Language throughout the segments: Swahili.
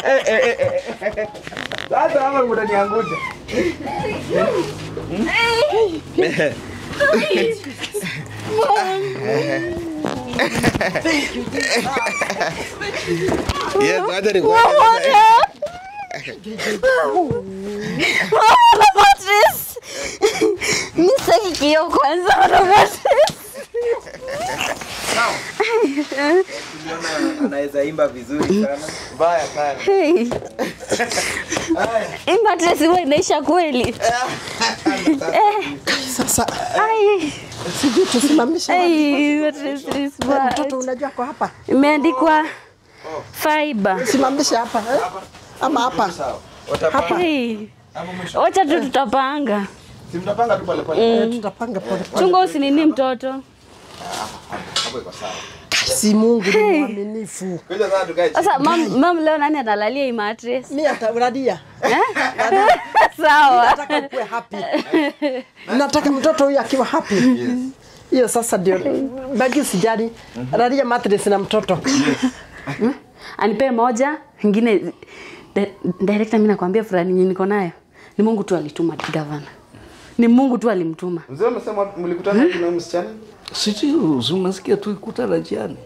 Eh, eh, eh, eh. Sasa hapa mtaniangusha. Yes, acha nikuone. Mama Patrice. Mimi sitaki kioo kwanza Mama Patrice. Tuliona anaweza imba vizuri sana. Mbaya sana. Hey. Hii Patrice wewe inaisha kweli. Sasa Ai. sijui tusimamishe wapi. Ai, Patrice is bad. mtoto unajua kwa hapa Imeandikwa fiber. simamishe hapa eh? ama hapa Sawa. Watapanga. Hey. Hapo mwisho. Wacha tu tutapanga. Si mtapanga tu pale pale. Eh, tutapanga pole pole. Chunga usinini mtoto. Hapo iko sawa. si Mungu ni mwaminifu Kuja sasa tukae chini. Sasa mam, mam leo nani analalia hii mattress? mi ataradia Eh? Sawa. nataka ukuwe happy nataka mtoto huyu akiwa happy hiyo sasa ndio bagi sijali radia mattress na mtoto Anipee moja, ingine di- director mimi nakwambia fulani yenye niko nayo. Ni Mungu tu alituma gavana. Ni Mungu tu alimtuma. Mzee umesema mlikutana na huyu msichana? Sijui, si unasikia tulikutana jiani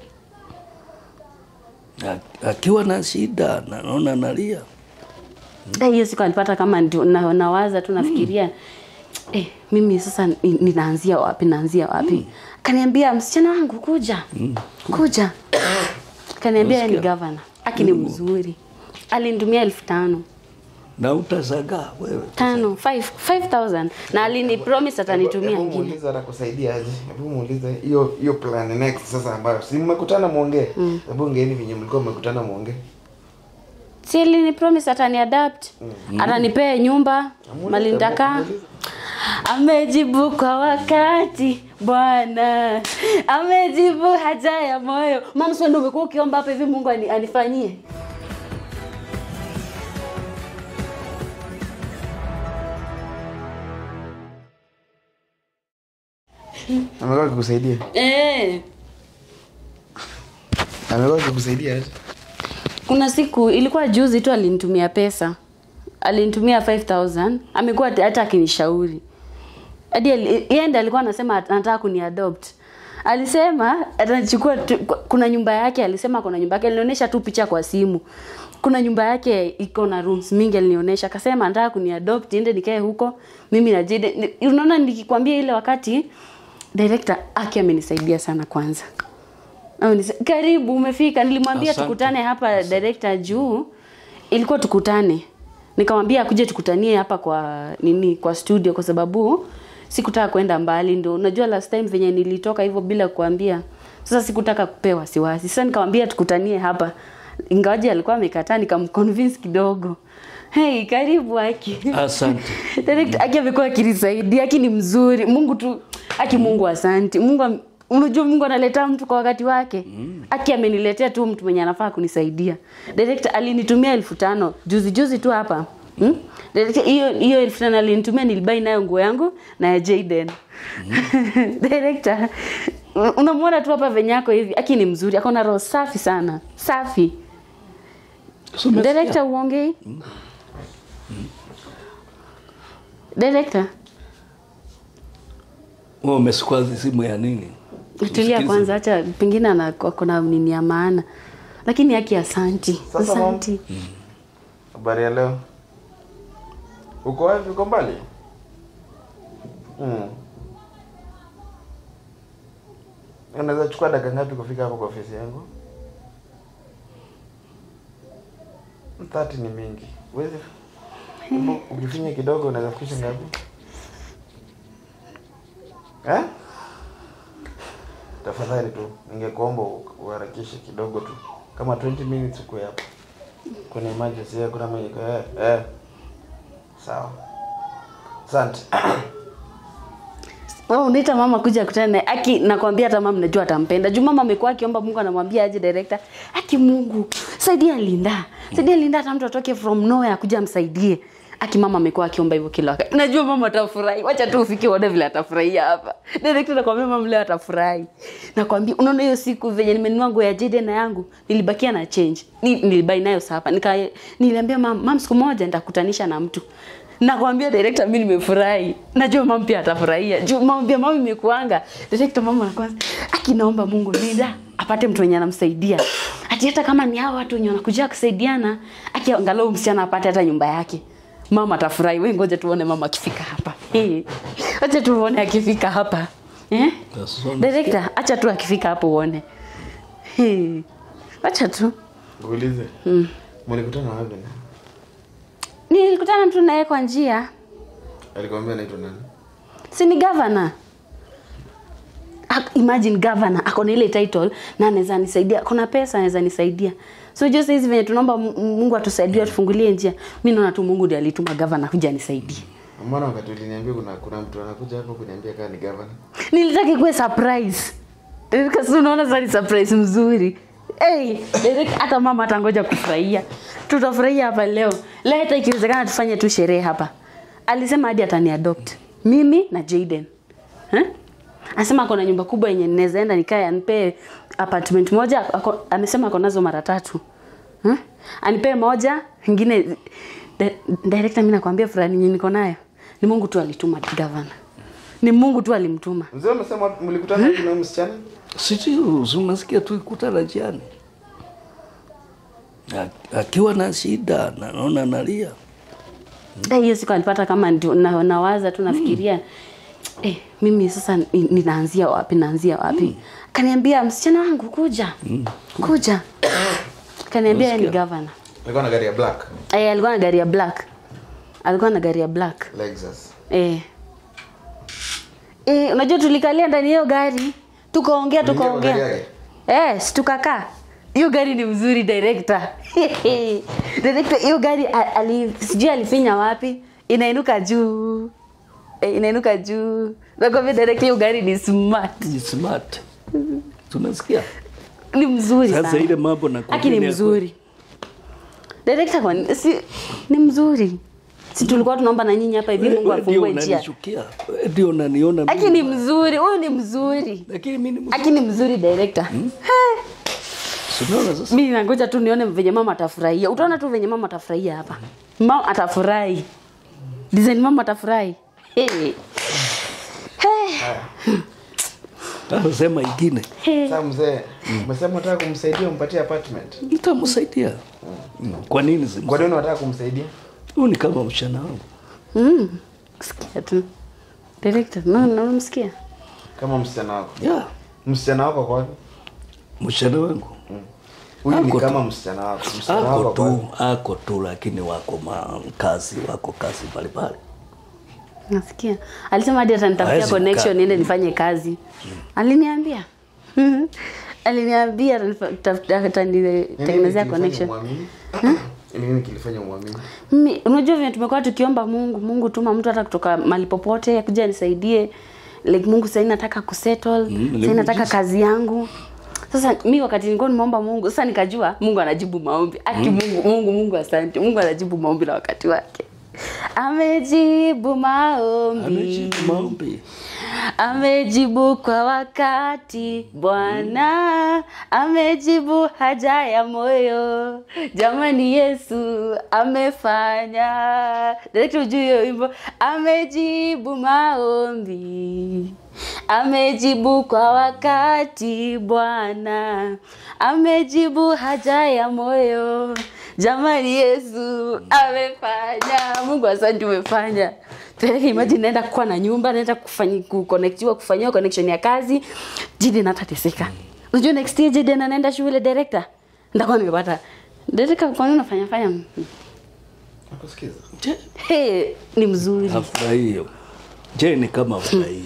A- akiwa na shida, na naona nalia. Eh, hiyo siku alipata kama ndio na, nawaza tu nafikiria eh, mimi sasa ni- ninaanzia wapi naanzia wapi kaniambia msichana wangu kuja kuja kaniambia yeye ni gavana aki ni mzuri alinitumia elfu tano na utazagaa wewe. tano five, 5000 na alini promise atanitumia Hebu ingine muulize atakusaidia aje. Hebu muulize hiyo hiyo plan next sasa ambayo si mmekutana muongee. Hebu ongeeni venye mlikuwa mmekutana muongee. si alini promise atani adapt atanipea nyumba mali nitakaa amejibu kwa wakati bwana amejibu haja ya moyo mama sio ndio umekuwa ukiomba hapa hivi mungu ani, anifanyie Amekuwa akikusaidia. eh. Amekuwa akikusaidia aje? kuna siku ilikuwa juzi tu alinitumia pesa alinitumia 5000 amekuwa hata hata akinishauri hadi ali- yeye ndiye alikuwa anasema at- anataka kuniadopt alisema atachukua tu- kuna nyumba yake alisema kuna nyumba yake alinionyesha tu picha kwa simu kuna nyumba yake iko na rooms mingi alinionyesha akasema anataka kuniadopt niende nikae huko mimi na Jide Ni- unaona nikikwambia ile wakati director aki amenisaidia sana kwanza Amenisa- karibu umefika nilimwambia Asante. tukutane hapa director juu ilikuwa tukutane nikamwambia akuje tukutanie hapa kwa nini kwa studio kwa sababu sikutaka kwenda mbali ndo unajua last time venye nilitoka hivyo bila kuambia sasa sikutaka kupewa wasiwasi sasa nikamwambia tukutanie hapa ingawaje alikuwa amekataa nikamconvince kidogo hey karibu aki Asante. Direct aki amekuwa akinisaidia aki ni mzuri mungu tu aki mungu asanti mungu am- unajua mungu analeta mtu kwa wakati wake aki ameniletea tu mtu mwenye anafaa kunisaidia direct alinitumia elfu tano juzi juzi tu hapa Hmm? Direct, hiyo hiyo elfu tano alinitumia nilibai nayo nguo yangu na ya Jayden director unamwona tu hapa venye ako hivi aki ni mzuri ako na roho safi sana safi Si umesikia? director uongei director Wewe umesukua simu ya nini? tulia Msikize. kwanza acha pengine ana- kuna nini ya maana lakini haki asanti Sasa, mom. asanti Habari ya leo. Uko wapi? Uko mbali? Mm. Unaweza chukua dakika ngapi kufika hapo kwa ofisi yangu? 30 ni mingi. Uwezi Hebu ukifinya kidogo unaweza fikisha ngapi? Eh? Tafadhali tu, ningekuomba u- uharakishe kidogo tu. Kama 20 minutes uko hapo. Kuna emergency ya kuna mwenye eh, eh. Sawa. Asante. wewe unaita mama kuja kutana naye aki nakwambia hata mama najua atampenda juu mama amekuwa akiomba Mungu anamwambia aje director aki Mungu saidia Linda saidia Linda hata mtu atoke from nowhere akuja amsaidie aki mama amekuwa akiomba hivyo kila wakati najua mama atafurahi wacha tu ufike uone vile atafurahia hapa director nakwambia mama leo atafurahi nakwambia unaona hiyo siku venye nimenunua nguo ya Jade na yangu nilibakia na change Ni, nilibai nayo sapa nika niliambia mam, mam siku moja nitakutanisha na mtu nakwambia director mimi nimefurahi najua mama pia atafurahia juu mama pia mama imekuanga director mama anakuanza akinaomba Mungu nida apate mtu mwenye anamsaidia ati hata kama ni hao watu wenye wanakuja kusaidiana akiangalau msichana apate hata nyumba yake mama atafurahi wewe ngoja tuone mama akifika hapa Eh, acha tuone akifika hapa eh That's all. director acha tu akifika hapo uone Eh, acha tu Uulize. Mlikutana wapi? nilikutana tu naye kwa njia Alikwambia anaitwa nani? si ni governor Ak- imagine governor ako na ile title na anaweza nisaidia kuna pesa anaweza nisaidia so jua saizi venye tunaomba Mu- mungu atusaidie atufungulie njia mi naona tu mungu ndiye alituma governor kuja anisaidie Mbona wakati uliniambia kuna kuna mtu anakuja hapo kuniambia kama ni governor? nilitaka ikuwe surprise kasi unaona sasa ni surprise mzuri hey, direct, hata mama atangoja kufurahia tutafurahia hapa leo leo hata ikiwezekana tufanye tu sherehe hapa alisema hadi atani adopt mimi na Jaden eh? anasema ako na nyumba kubwa yenye ninaweza enda nikae anipee apartment moja ako, amesema ako nazo mara tatu eh? anipee moja ingine di- director mimi nakwambia fulani yenye niko nayo ni Mungu tu alituma governor ni Mungu tu alimtuma Mzee umesema mlikutana wapi na huyu msichana? Sijui, si unasikia tuikutana jiani A- akiwa na shida na naona nalia Eh, hiyo siku alipata kama ndio na, nawaza tu nafikiria eh, mimi sasa ni- ninaanzia wapi naanzia wapi kaniambia msichana wangu kuja kuja kaniambia yeye ni Unasikia? governor Alikuwa na gari ya black. eh, alikuwa na gari ya black alikuwa na gari ya black Lexus. eh. Eh, unajua tulikalia ndani ya hiyo gari tukaongea Uliingia kwa gari tukaongea yake? eh, si tukakaa hiyo gari ni mzuri director director hiyo gari a- ali, sijui alifinya wapi inainuka juu eh, inainuka juu nakwambia director hiyo gari ni smart Ni smart tunasikia ni mzuri Sasa sana ile mambo nakwambia Aki ni ni ya mzuri director kwa si ni mzuri si tulikuwa tunaomba na nyinyi hapa hivi Mungu Wewe ndio afungue njia unanichukia Wewe ndio unaniona Aki mimi. ni mzuri, huyu ni mzuri. lakini mimi ni mzuri. Aki ni mzuri director. Si unaona sasa Mimi nangoja tu nione venye mama atafurahia. Utaona tu venye mama atafurahia hapa. Mama atafurahi. Design mama atafurahi. Hey. Hey. Sasa sema ingine Hey. Sasa mzee, umesema unataka kumsaidia umpatie apartment. nitamsaidia Mm. kwa nini si Kwa nini unataka kumsaidia? huyu ni kama mshana wangu Mm. Sikia tu. Director, no, no, unamsikia? Kama msichana wako. yeah. Msichana wako kwa wapi? mshana wangu Huyu ni Ako tu. kama msichana wako. Msichana ako wako kwa tu wapi? ako tu lakini wako ma kazi wako kazi mbalimbali Nasikia. Alisema hadi atanitafutia Hawezi connection kukaa. niende nifanye kazi. Aliniambia. Aliniambia atanitafutia- atanitengenezea connection. Ni nini kilifanya umwamini? Mimi unajua vile tumekuwa tukiomba Mungu, Mungu tuma mtu hata kutoka mahali popote akuja nisaidie. Like Mungu sasa nataka kusettle, Mm, sasa nataka nimejiza. kazi yangu. Sasa mi wakati nilikuwa nimeomba Mungu, sasa nikajua Mungu anajibu maombi. Ati Mungu, Mungu, Mungu asante. Mungu anajibu maombi na wakati wake. Amejibu maombi. amejibu maombi Amejibu kwa wakati Bwana, amejibu haja ya moyo. Jamani, Yesu amefanya. Director, ujue hiyo wimbo, amejibu maombi, amejibu kwa wakati Bwana, amejibu haja ya moyo. Jamani, Yesu amefanya. Mungu, asante, umefanya. Tena imagine naenda kuwa na nyumba, naenda kufanyi kuconnectiwa kufanyiwa connection ya kazi. Jide natateseka. Unajua next year Jide anaenda shule director. Ndakuwa nimepata. Director kwa nini unafanya fanya? Nakusikiza. je Hey, ni mzuri. afurahie je ni kama afurahie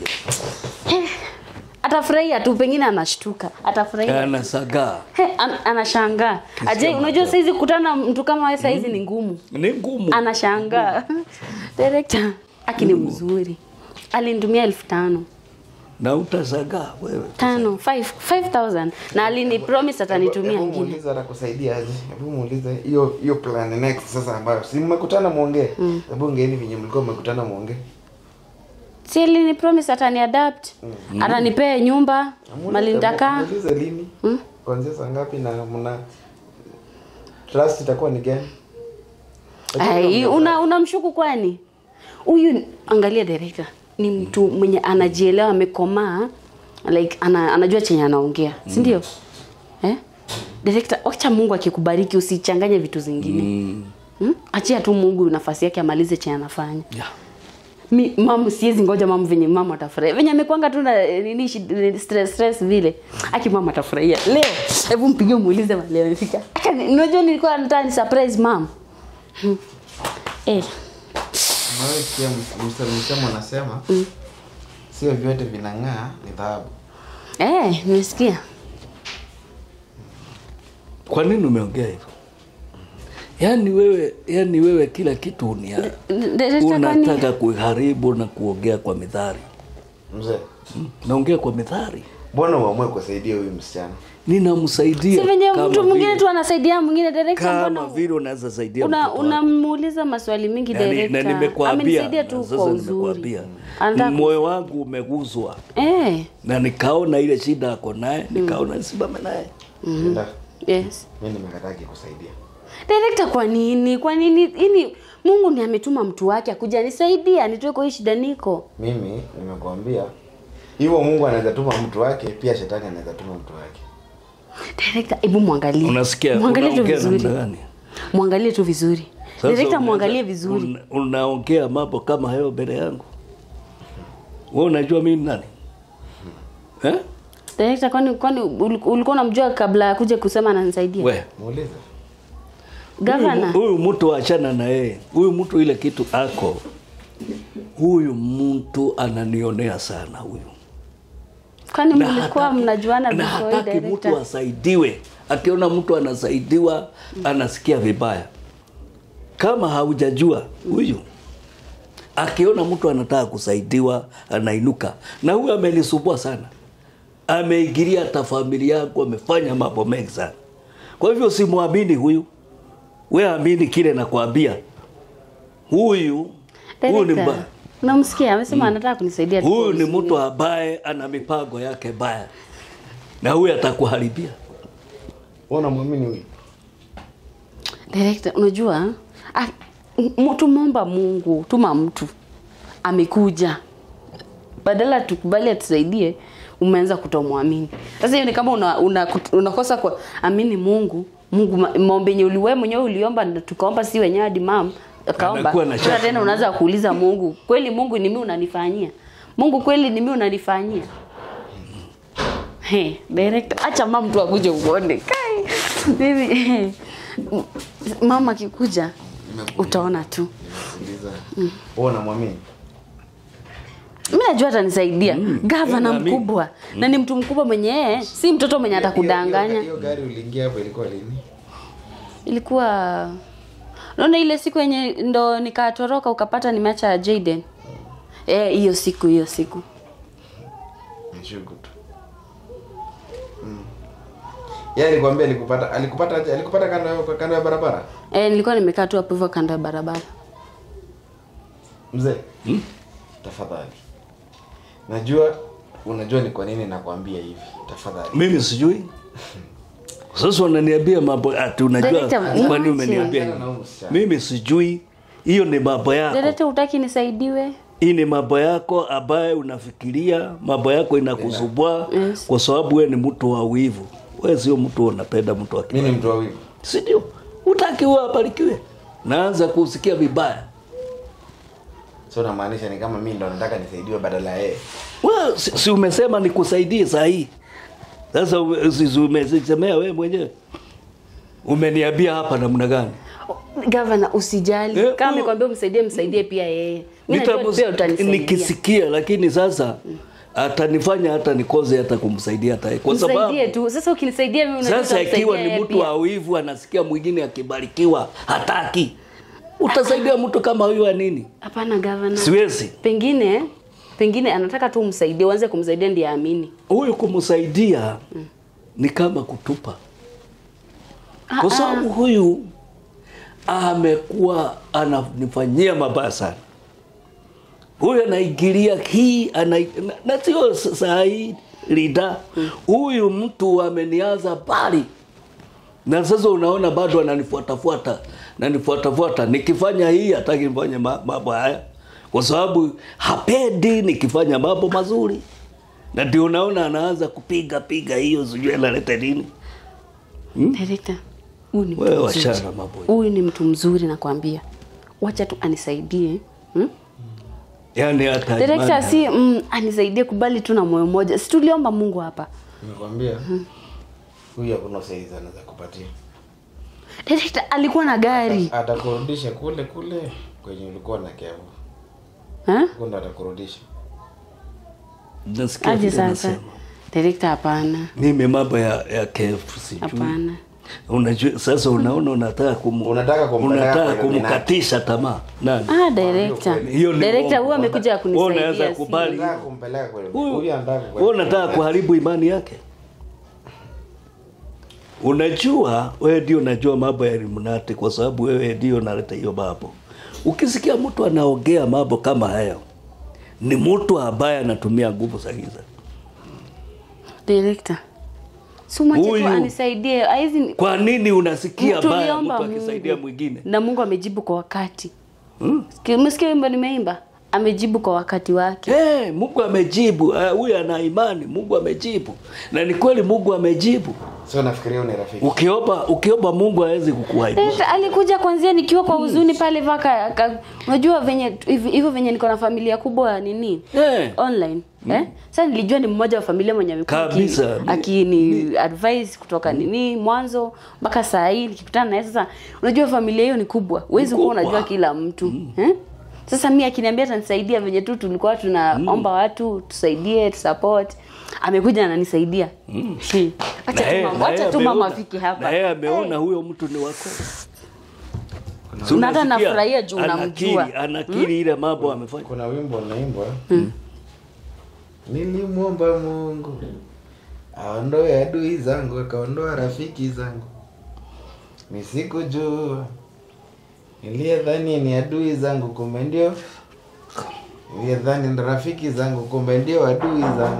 Atafurahia tu pengine anashtuka. Atafurahia. anasagaa Hey, an, anashangaa. Aje unajua maajabu. saizi kukutana na mtu kama wewe saizi ni ngumu. ni ngumu Anashangaa. Director, aki ni mzuri. Alinitumia elfu tano. na utazagaa wewe. tano five- 5000 na alini promise atanitumia Hebu ingine muulize atakusaidia aje. Hebu muulize hiyo hiyo plan next sasa ambayo si mmekutana muongee. Hebu ongeeni venye mlikuwa mmekutana muongee. si alini promise atani adapt atanipea nyumba mali nitakaa Muulize lini? Kuanzia saa ngapi na mna trust itakuwa ni gani? Ai, una unamshuku kwani huyu angalia director ni mtu mwenye anajielewa amekomaa like ana, anajua chenye anaongea si ndio eh? director wacha mungu akikubariki usichanganye vitu zingine Mm. hmm? achia tu mungu nafasi yake amalize chenye anafanya Yeah. mi mamu siwezi ngoja mamu venye mama atafurahia venye amekwanga tu na eh, nini shid- stress stress vile aki mama atafurahia leo hebu mpigie muulize mahali amefika Acha ni- unajua nilikuwa nataka ni surprise mam Hmm. eh Nawe sikia msemo anasema sio vyote vinang'aa ni dhahabu. eh nimesikia Kwa nini umeongea hivyo? Yaani wewe, yaani wewe kila kitu unia, Director, kwani- unataka kuharibu na kuongea kwa midhari. Mzee, Mm, Naongea kwa midhari. mbona uamue kusaidia huyu msichana? Ninamsaidia. si venye kama mtu mwingine vile- tu anasaidia mwingine director kama mbona vile unaweza saidia una mtoto wako. unamuuliza maswali mingi Na ni- na director nimekuambia amenisaidia na tu sasa kwa uzuri nimekuambia. Anataka ku- moyo wangu umeguzwa eh na nikaona ile shida ako naye nikaona nisimame naye Enda, yes mimi nimekataki kusaidia. Director, kwa nini? Kwa nini? Ini Mungu ni ametuma mtu wake akuja nisaidia nitoe kwa hii shida niko. Mimi nimekuambia hivyo Mungu anaweza tuma mtu wake, pia shetani anaweza tuma mtu wake. Director, hebu mwangalie. unasikia Mwangalie tu unaongea namna vizuri. gani Mwangalie tu vizuri. Sasa Director, unaweza- mwangalie vizuri. una- unaongea mambo kama hayo mbele yangu wewe unajua mimi ni nani eh? Director, kwani kwani ul- ulikuwa unamjua kabla ya kuja kusema ananisaidia? we Muulize. Gavana. huyu huyu mtu achana na yeye huyu mtu ile kitu ako huyu mtu ananionea sana huyu Kwani Na mlikuwa hataki- mnajuana na before hataki mtu director? asaidiwe akiona mtu anasaidiwa anasikia vibaya kama haujajua huyu akiona mtu anataka kusaidiwa anainuka na huyu amenisumbua sana ameingilia hata familia yangu amefanya mambo mengi sana kwa hivyo simwamini huyu we amini kile nakwambia huyu huyu ni Director, mbaya Unamsikia? Amesema anataka kunisaidia tu huyu kwa ni uzuri. mtu ambaye ana mipango yake baya na huyu atakuharibia Wewe unamwamini huyu? Director, unajua ah, m- tumomba Mungu, tuma mtu amekuja, badala tukubali atusaidie, umeanza kutomwamini. Sasa hiyo ni kama una, una, unakosa kwa amini Mungu. Mungu ma- maombi yenye uliwe mwenyewe uliomba na tukaomba si wenyewe hadi mam akaomba. Anakuwa na Sasa shaka. tena unaanza kuuliza Mungu, kweli Mungu ni mimi unanifanyia? Mungu kweli ni mimi unanifanyia? He, director, acha mama mtu akuje uone. Kai. Mimi mama akikuja utaona tu. Sikiliza. Wewe unamwamini? Mimi najua atanisaidia. Gavana na mi- mkubwa na ni mtu mkubwa mwenye yeye, si mtoto mwenye Hiyo- atakudanganya. Hiyo gari uliingia hapo ilikuwa lini? Ilikuwa naona ile siku yenye ndo nikatoroka ukapata nimeacha Jaden. Eh, hiyo siku hiyo siku. Nishuku tu. Mm. Yeye alikwambia alikupata alikupata aje? Alikupata kando ya kando ya barabara? Eh, nilikuwa nimekaa tu hapo hivyo kando ya barabara. Mzee. Tafadhali. Najua unajua ni kwa nini nakwambia hivi. Tafadhali. mimi sijui sasa unaniambia mambo ati unajua Director, kwani mwache. umeniambia Achana na hivi huyu msichana. mimi sijui hiyo ni mambo yako Director, utaki nisaidiwe? hii ni mambo yako ambaye unafikiria mambo yako inakusumbua Yes. kwa sababu wewe ni mtu wa wivu wewe sio mtu unapenda mtu wa Mimi ni kibali mtu wa wivu. si ndio utaki huwa abarikiwe naanza kusikia vibaya So unamaanisha ni kama mimi ndo nataka nisaidiwe badala ya yeye. Well, si, si umesema nikusaidie saa hii sasa ume- si- si umesemea wewe mwenyewe umeniambia hapa namna gani Gavana, usijali. Eh, Kama huyu- amekwambia msaidie, msaidie pia yeye. Mimi najua Nitamus- pia utanisaidia. nikisikia lakini sasa atanifanya hata nikose hata kumsaidia hata yeye. kwa sababu Msaidie tu. Sasa ukinisaidia mimi unajua sasa utamsaidia ikiwa ni yeye mtu pia. wa wivu anasikia mwingine akibarikiwa hataki utasaidia mtu kama huyu wa nini Hapana gavana. siwezi Pengine pengine anataka tu umsaidie uanze kumsaidia ndiye aamini huyu kumsaidia ni kama kutupa kwa sababu huyu amekuwa ananifanyia mabaya sana huyu anaingilia hii ana, na, na sio saa hii lida huyu mtu amenianza bali na sasa unaona bado ananifuatafuata nanifuatafuata nikifanya hii hataki nifanye ma- mambo haya kwa sababu hapendi nikifanya mambo mazuri na ndio unaona anaanza kupiga piga hiyo sijui analeta nini Director, huyu ni mtu Wewe mzuri. wachana mambo hiyo. Huyu ni mtu mzuri nakwambia. Wacha tu anisaidie. Hmm? yani hata Director imani- si mm, anisaidie kubali tu na moyo mmoja. Si tuliomba Mungu hapa. Nimekwambia huyu hakuna usaidizi anaweza kupatia. Director alikuwa na gari. Atakurudisha kule kule kwenye ulikuwa na kevu. Ha? Huko ndo atakurudisha. nasikia Aje vile sasa. unasema. Director hapana. mimi mambo ya, ya kefu sijui Hapana. unajua sasa unaona unataka kumu, Unataka kumpeleka unataka kwa Illuminati. kumkatisha tamaa nani Ah, director. Hiyo ni Director uongo. huyu amekuja Wewe unaweza kunisaidia. kubali. si- Unataka kumpeleka kule. Huyu- Huyu anataka wewe unataka kuharibu imani yake unajua wewe ndio unajua mambo ya Illuminati kwa sababu wewe ndio unaleta hiyo mambo ukisikia mtu anaongea mambo kama hayo ni mtu ambaye anatumia nguvu za giza Director. Si mwache tu Huyu. anisaidie. Haizi kwa nini unasikia baya mtu tuliomba akisaidia Mungu. mwingine Na Mungu amejibu kwa wakati. hmm? Sikia- Umesikia wimbo nimeimba? Amejibu kwa wakati wake. Hey, Mungu amejibu Eh, huyu ana imani Mungu amejibu na ni kweli Mungu amejibu Sio nafikiria huyu ni rafiki. ukiomba ukiomba Mungu hawezi kukuaibisha Director, alikuja kwanzia nikiwa kwa huzuni pale vaka ka, unajua venye hivi- hivyo venye niko na familia kubwa nini Eh. online eh? Sasa nilijua ni mmoja wa familia mwenye amekuwa aki- Kabisa. akini advice kutoka nini mwanzo mpaka saa hii nikikutana naye sasa unajua familia hiyo ni kubwa huwezi kuwa kubwa. unajua kila mtu eh? Sasa mi akiniambia atanisaidia venye tu tulikuwa tunaomba watu tusaidie tusupport amekuja ananisaidia mm. acha Na tu yeye- mama, na acha yeye tu mama ameona- afike hapa na yeye ameona huyo mtu ni wako Si Na hata unasikia? nafurahia juu Anakiri- unamjua. anakiri ile mambo amefanya Kuna wimbo unaimbwa. Nilimwomba Mungu aondoe adui zangu, akaondoa rafiki zangu. Nisikujua niliyedhani ni adui zangu, kumbe ndio niliyedhani ni rafiki zangu, kumbe ndio adui zangu.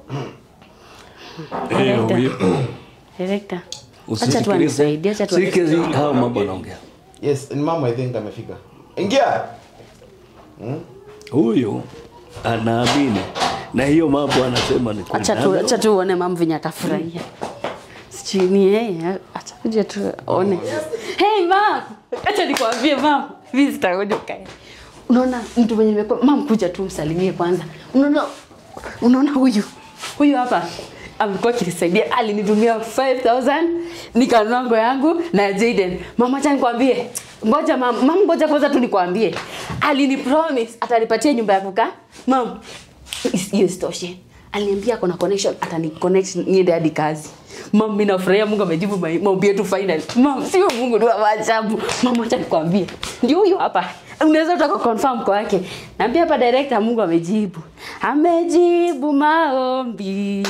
Eh, huyo. Director. Acha tu Usisikilize. anisaidie, acha tu Sikizi anisaidie. hao mambo anaongea Yes, ni mama I think amefika. Ingia. Hmm? huyu anaamini na hiyo mambo anasema ni kweli. Acha tu acha tu uone mama venye atafurahia. Sijui ni yeye, acha kuja tu one. Hey mam, acha nikwambie mam, mimi sitakuja ukae. Unaona mtu mwenye nimekuwa mam, kuja tu msalimie kwanza. Unaona unaona huyu huyu hapa amekuwa akinisaidia, alinitumia 5000 nikanunua nguo yangu na Jaden. Mama, acha nikwambie, ngoja mam, mam, ngoja kwanza tu nikwambie, alini promise atanipatia nyumba ya kukaa mam. is- hiyo isitoshe aliniambia ako na connection atani connect niende hadi kazi mam mimi nafurahia mungu amejibu mai- maombi yetu finally mam sio mungu ni wa maajabu mam acha nikwambie ndio huyo hapa unaweza utaka confirm kwa yake naambia hapa director mungu amejibu amejibu maombi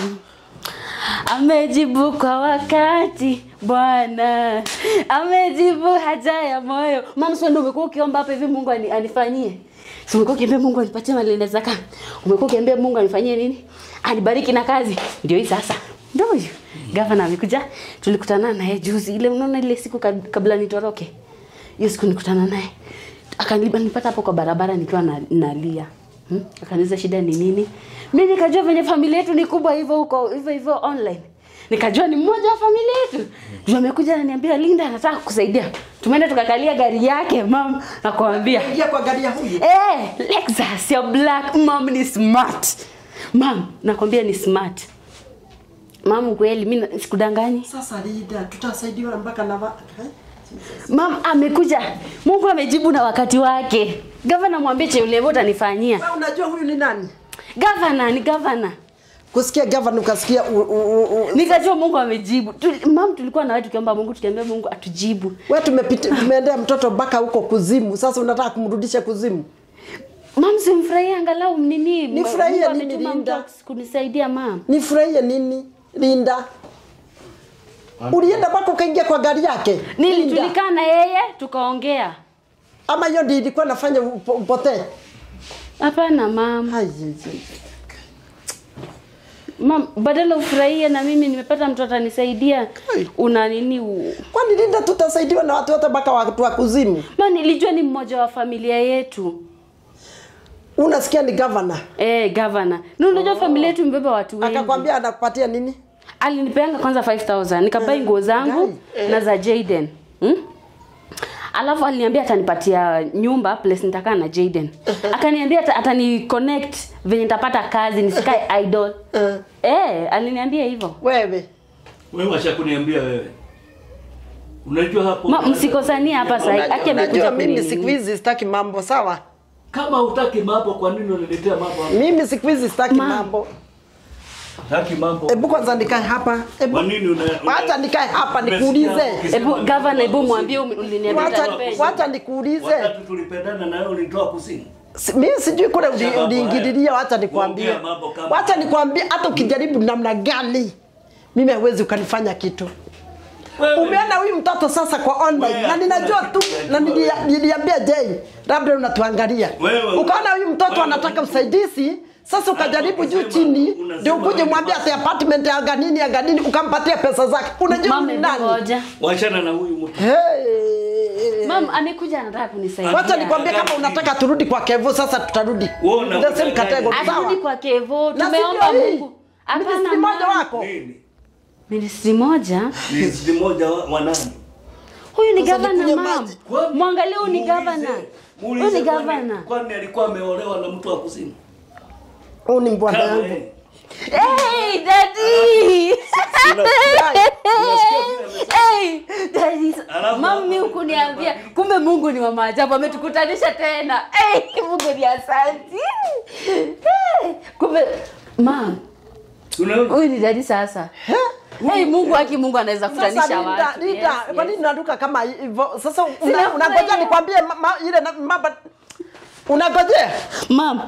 amejibu kwa wakati bwana amejibu haja ya moyo mama sio ndio umekuwa ukiomba hapa hivi mungu ani, anifanyie si umekuwa ukiambia mungu anipatie mali zaka umekuwa ukiambia mungu anifanyie nini anibariki na kazi ndio hii sasa ndio huyu gavana amekuja tulikutana naye juzi ile unaona ile siku kab- kabla nitoroke hiyo siku nikutana naye akanipata hapo kwa barabara nikiwa na, nalia hmm? akaniuliza shida ni nini mi nikajua venye familia yetu ni kubwa hivyo huko hivyo hivyo online nikajua ni mmoja wa familia yetu juu amekuja ananiambia linda anataka kusaidia tumeenda tukakalia gari yake mam nakwambia ingia kwa gari ya huyu Eh, Lexus ya black mam ni smart. Mam, nakwambia ni smart. Mam kweli mimi sikudanganyi. sasa lida tutasaidiwa mpaka na va- eh? Mam amekuja. Mungu amejibu na wakati wake. Gavana mwambie cheulevo utanifanyia. Wewe unajua huyu ni nani Gavana ni gavana. kusikia gavana ukasikia u- u- u- u- Nikajua Mungu amejibu. Tu, mam tulikuwa na wewe tukiomba Mungu tukiambia Mungu atujibu. we tumepita tumeendea mtoto mpaka huko kuzimu sasa unataka kumrudisha kuzimu mam simfurahie angalau nini Nifurahie Mungu nini, ametuma Linda? mtu akus- kunisaidia mam nifurahie nini linda ulienda mpaka ukaingia kwa gari yake nili Linda. tulikaa na yeye tukaongea ama hiyo ndio ilikuwa nafanya upo- upotee hapana mam Ai, ai, ai. mam badala ufurahie na mimi nimepata mtu atanisaidia Kai. una nini u... kwani linda tutasaidiwa na watu wote mpaka watu wa kuzimu ma nilijua ni mmoja wa familia yetu unasikia ni gavana eh gavana ni unajua familia yetu imebeba watu wengi akakwambia anakupatia nini alinipeanga kwanza 5000 nikabai nguo zangu na za Jaden hmm? alafu aliniambia atanipatia nyumba place nitakaa na Jaden akaniambia ata- atani connect venye nitapata kazi nisikae idol Eh. eh aliniambia hivyo wewe wewe washa kuniambia wewe unajua hapo Ma, msikosania hapa sasa Unajua- aki amekuja unajua mimi kunini. siku hizi sitaki mambo sawa kama hutaki mambo kwa nini unaniletea mambo hapa? mimi siku hizi sitaki Ma. mambo hutaki mambo hebu kwanza nikae hapa hebu kwa nini una, una wacha nikae hapa Umesikia nikuulize ukisema Hebu ni gavana, mtu hebu wa mwambie kusini. umi- uliniambia wacha utanipenda. wacha nikuulize wakati tulipendana na wewe ulitoa kusini Si- mimi sijui kule uli- Sababu uliingililia wacha haya. nikwambie Ongea mambo kama wacha haya. nikwambie hata ukijaribu namna gani mimi hawezi ukanifanya kitu Wewe- umeona huyu mtoto sasa kwa online Wewe na ninajua hakuna tu kitu na unajua nilia- wewe. niliambia Jane labda unatuangalia Wewe- ukaona huyu mtoto wewe- anataka usaidizi sasa ukajaribu juu ukisema- chini unasema ndio ukuje wewe mwambie basi. ati apartment ya ganini ya ganini ukampatia pesa zake unajua Mama, ni hebu nani ngoja. wachana na huyu mtu Hey. Mam amekuja anataka kunisaidia. wacha nikwambie kama unataka turudi kwa kevu sasa tutarudi Wewe una- The same category, sawa? Arudi kwa Kevo, Na si tumeomba ndio hii? Mungu. Hapana, Ministry moja mam. wako nini Ministry moja. ni sisi moja wa, wa nani Huyu ni Sasa gavana nikunywe mam. maji. Kwani- Mwangalie huyu ni muulize- gavana. muulize Huyu ni kwani- gavana. kwani alikuwa ameolewa na mtu wa kusini huu ni bwana kama yangu yeye Hey, daddy. unasikia Hey, daddy. Alafu Mam mimi hapo- hukuniambia. Kumbe Mungu ni wa maajabu ametukutanisha tena. Hey, Mungu ni asante. Hey, kumbe mam, unaona huyu ni daddy sasa. Hey, Mungu aki Mungu anaweza Sasa kutanisha Linda, watu. Linda, Yes, kwa nini yes. unaruka kama hivyo? Sasa una- Sinafurahia. unangojea nikwambie ma- ma- ile na- mamba unangojea? Mam,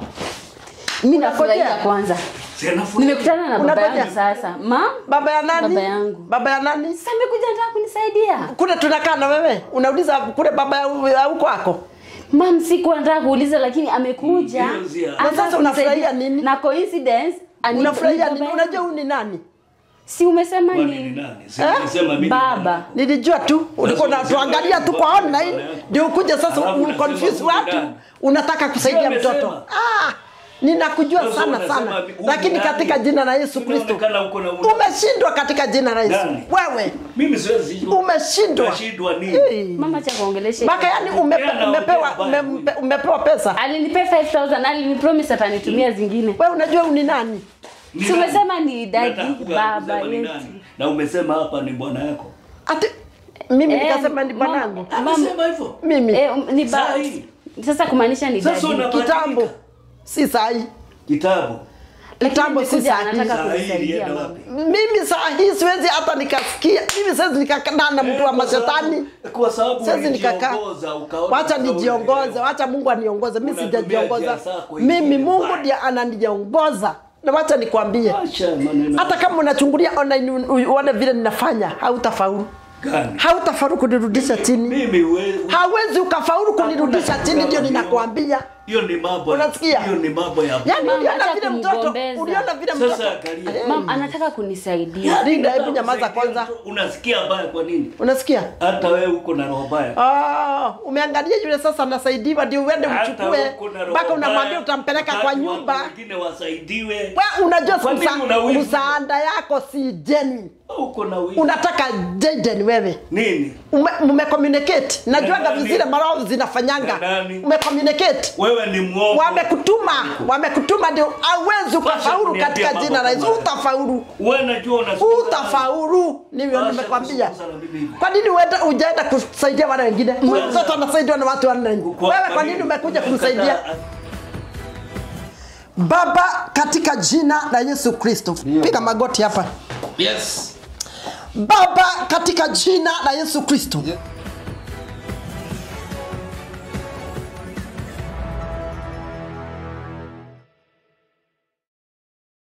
mimi nafurahia Unangojea? kwanza. si anafurahi. Nimekutana na baba Unangojea? yangu sasa. Mam, Baba ya nani? Baba yangu. Baba ya nani? sasa amekuja anataka kunisaidia. Kule tunakaa na wewe. Unauliza kule baba ya ya huko wako. Mam, sikuwa nataka kuuliza lakini amekuja. Hiyo zia. Anataka Na sasa unafurahia kunisaidia. nini? Na coincidence ani- Unafurahia ni nini? baba Unajua yangu. huyu ni nani? Si umesema Kwani ni ni nani si Eh? nilisema mimi baba. Nilijua tu ulikuwa Sasa unatuangalia tu kwa unasema online baba yako. ndio ukuje sasa Alafu unasema uconfuse huyu ni watu. nani? Unataka kusaidia Sio mtoto. amesema. Ah, ninakujua Sasa sana unasema sana. huyu ni Lakini nani? katika jina la Yesu Kristo Unaonekana uko na umeshindwa katika jina la Yesu. Nani? Wewe mimi siwezi jua. umeshindwa. Nashindwa nini Hey. Mama cha kuongelesha. Mpaka yani umepe, Tena umepewa ongea ume, baya. ume- umepewa pesa. Alinipea 5000 alinipromise atanitumia zingine. Wewe unajua huyu ni nani? Ni Si nani? umesema ni daddy, Nataka kuja baba kusema ni yetu. nani. na umesema hapa ni bwana yako Ati mimi Eh, nikasema ni mama- bwanangu. amesema hivyo Mimi Eh, um, ni Saa baba. hii. Sasa kumaanisha ni Sasa daddy. una- kitambo. Si sahi. kitabu Kitambo si Amekuja sahi. anataka Saa hii kunisaidia. ilienda mama. wapi? Mimi saa hii siwezi hata nikasikia. Mimi siwezi nikakaa na mtu wa Eh, kwa sababu- mashetani. kwa sababu Siwezi nikakaa. ulijiongoza, ukaona Wacha kama nijiongoze, unaelewa. wacha Mungu aniongoze. Mimi Unatumia sijajiongoza. njia zako ingine Mimi Mungu mbaya. ndiye ananiongoza. Na wacha nikwambie. Acha maneno Hata kama unachungulia online u- u- uone vile ninafanya, hautafaulu. gani Hautafaulu kunirudisha chini. mimi we- hawezi ukafaulu kunirudisha Hakuna chini, ndio kama hiyo. ninakwambia. hiyo ni mambo Unasikia? hiyo ni mambo ya Yaani Mama, uliona acha vile mtoto, kumgombeza. uliona vile Sasa mtoto. angalia. Eh, Mam anataka kunisaidia. Linda, hebu Nataka nyamaza kusaidia kwanza. mtu, unasikia baya kwa nini Unasikia? hata wewe uko na roho baya Ah, umeangalia yule sasa anasaidiwa ndio uende Hata uchukue uko na roho mpaka unamwambia baya, utampeleka wakati kwa watu nyumba. wengine wasaidiwe Wewe unajua Kwa nini msa- una wivu? msaada yako si genuine. uko na wivu Unataka genuine wewe. nini Ume, ume communicate. Najuanga nani? vizile marao zinafanyanga. Na nani? Ume communicate. wewe ni mwongo Wamekutuma, wamekutuma ndio hauwezi ukafaulu kuniambia katika mambo jina la Yesu. kama haya. Utafaulu. wewe najua unazungumza utafaulu ndivyo Acha nimekwambia kuzungumza na mimi hivi. kwa nini uende ujaenda kusaidia wale wengine Huyu mtoto anasaidiwa na watu wanne Kwa- wewe kwa nini? nini umekuja Umekataa- kumsaidia baba katika jina la yesu kristo piga magoti hapa yes baba katika jina la yesu kristo Yeah.